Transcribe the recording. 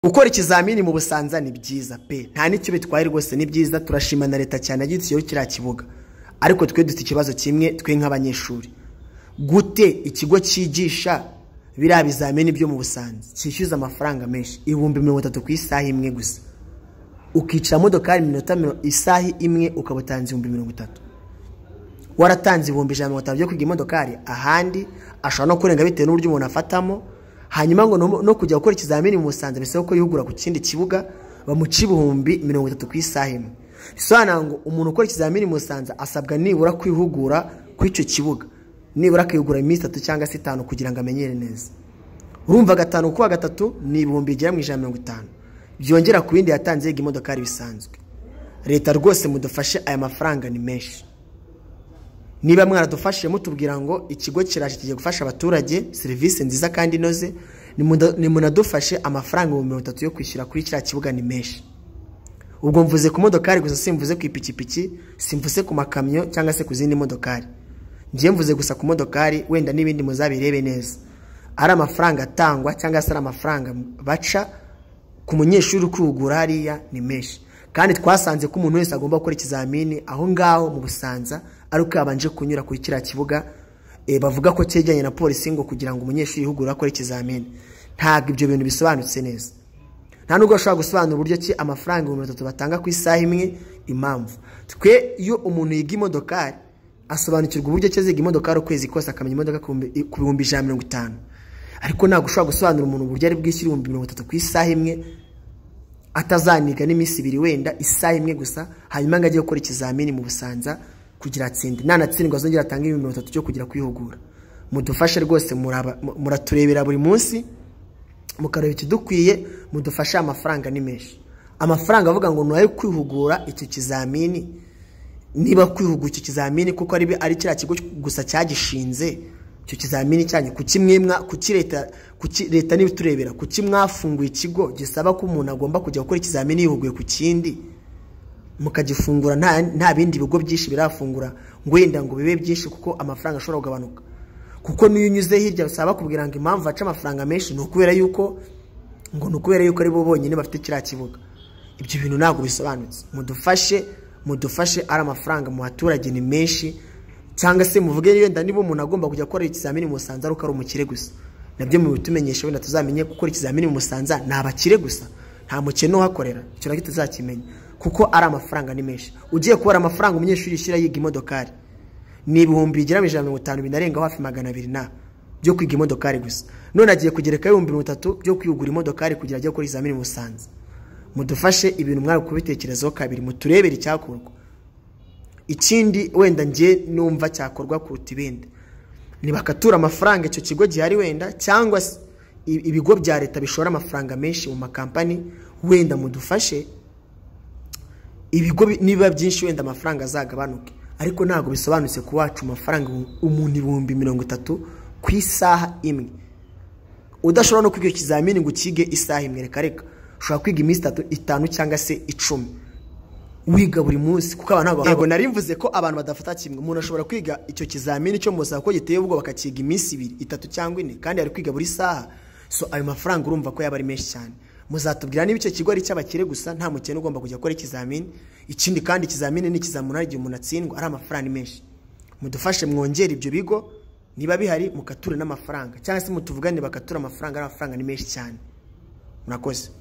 gukora ikizamini mu busanza ni byiza pe nta n'ikibi twari rwose ni byiza turashima na leta cyane yagituyeho kiriya kibuga ariko twe dufite ikibazo kimwe twe nk'abanyeshuri gute ikigo cyigisha biriya bizamini byo mu busanza cyishyuza amafaranga menshi ibihumbi mirongo itatu ku isaha imwe gusa ukicara modokari iminota isaha imwe ukaba utanze ibihumbi mirongo itatu waratanze ibihumbi ijana na mirongo itanu byo kwiga imodokari ahandi ashobora no kurenga bitewe n'uburyo umuntu afatamo hanyuma ngo no kujya gukora ikizamini mu busanza bisaba ko yihugura ku kindi kibuga bamuca ibihumbi mirongo itatu ku isaha imwe bisobanura ngo umuntu ukora ikizamini mu busanza asabwa nibura kwihugura ku icyo kibuga nibura akihugura iminsi itatu cyangwa se itanu kugira ngo amenyere neza urumva gatanu kuba gatatu ni ibihumbi bigera mu ijana na mirongo itanu byongera ku bindi yatanze yiga imodokari bisanzwe leta rwose mudufashe aya mafaranga ni menshi niba mwaradufashije mutubwira ngo ikigo kiraje kigiye gufasha abaturage serivisi nziza kandi inoze nimunadufashe amafaranga ibihumbi mirongo itatu yo kwishyura kuri kiriya kibuga ni menshi ubwo mvuze ku modokari gusa simvuze ku ipikipiki simvuze ku makamyo cyangwa se ku zindi modokari ngiye mvuze gusa ku modokari wenda n'ibindi muzabirebe neza ari amafaranga atangwa cyangwa se ari amafaranga baca ku munyeshuri ukiwugura hariya ni menshi kandi twasanze ko umuntu wese agomba gukora ikizamini aho ngaho mu busanza ariko yabanje kunyura kuri kiriya kibuga bavuga ko cyegeranye na polisi ngo kugira ngo umunyeshuri yihugure akore ikizamini ntabwo ibyo bintu bisobanutse neza nta nubwo bashobora gusobanura uburyo ki amafaranga ibihumbi bitatu batanga ku isaha imwe impamvu twe iyo umuntu yiga imodokari asobanukirwa uburyo ki aziga imodokari ukwezi kose akamenya imodoka ku bihumbi ijana na mirongo itanu ariko ntabwo ushobora gusobanura umuntu uburyo ari bwishyure ibihumbi mirongo itatu ku isaha imwe atazaniga n'iminsi ibiri wenda isaha imwe gusa hanyuma ngo ajye gukora ikizamini mu busanza kugira atsinde nanatsindwa azongera atange ibihumbi mirongo itatu byo kugira kwihugura mudufashe rwose muraturebera buri munsi mukareba ikidukwiye mudufashe amafaranga ni menshi amafaranga avuga ngo ntuwaye kwihugura icyo kizamini niba kwihugura icyo kizamini kuko ari kiriya kigo gusa cyagishinze icyo kizamini cyanyu kuki mwimwa kuki leta kuki leta ntibiturebera kuki mwafunguye ikigo gisaba ko umuntu agomba kujya gukora ikizamini yihuguye ku kindi mukagifungura nta bindi bigo byinshi birafungura ngo wenda ngo bibe byinshi kuko amafaranga ashobora kugabanuka kuko n'iyo unyuze hirya bisaba kubwira ngo impamvu baca amafaranga menshi ni ukubera yuko ngo ni ukubera yuko ari bo bonyine bafite kiriya kibuga ibyo bintu ntabwo bisobanutse mudufashe mudufashe ari amafaranga mu baturage ni menshi cyangwa se muvuge wenda niba umuntu agomba kujya gukora ikizamini mu busanza ari uko ari umukire gusa nabyo mubitumenyesha wenda tuzamenye gukora ikizamini mu busanza ni abakire gusa nta mukene uhakorera icyo nacyo tuzakimenya kuko ari amafaranga ni menshi ugiye kubara amafaranga umunyeshuri yishyura yiga imodokari ni ibihumbi bigera mu ijana mirongo itanu binarengaho hafi magana abiri na byo kwiga imodokari gusa none agiye kugerekaho ibihumbi mirongo itatu byo kwigura imodokari kugira ajye gukora ikizamini mu busanza mudufashe ibintu mwari kubitekerezaho kabiri muturebere icyakorwa ikindi wenda ngiye numva cyakorwa kuruta ibindi ntibakatura amafaranga icyo kigo gihari wenda cyangwa ibigo bya leta bishora amafaranga menshi mu makampani wenda mudufashe ibigo niba byinshi wenda amafaranga azagabanuke ariko ntabwo bisobanutse ku wacu amafaranga umuntu ibihumbi mirongo itatu ku isaha imwe udashobora no kwiga ikizamini ngo ukige isaha imwe reka reka ushobora kwiga iminsi itatu itanu cyangwa se icumi wiga buri munsi kuko abantu ntabwo yego nari mvuze ko abantu badafata kimwe umuntu ashobora kwiga icyo kizamini cyo musaba ko giteye ubwo bakakiga iminsi ibiri itatu cyangwa ine kandi ari kwiga buri saha so ayo mafaranga urumva ko yaba ari menshi cyane muzatubwira niba icyo kigo ari icy'abakire gusa nta mukene ugomba kujya gukora ikizamini ikindi kandi ikizamini ni ikizamini igihe umuntu atsindwa ari amafaranga menshi mudufashe mwongere ibyo bigo niba bihari mukatura n'amafaranga cyangwa se mutuvugane bakatura amafaranga ari amafaranga ni menshi cyane murakoze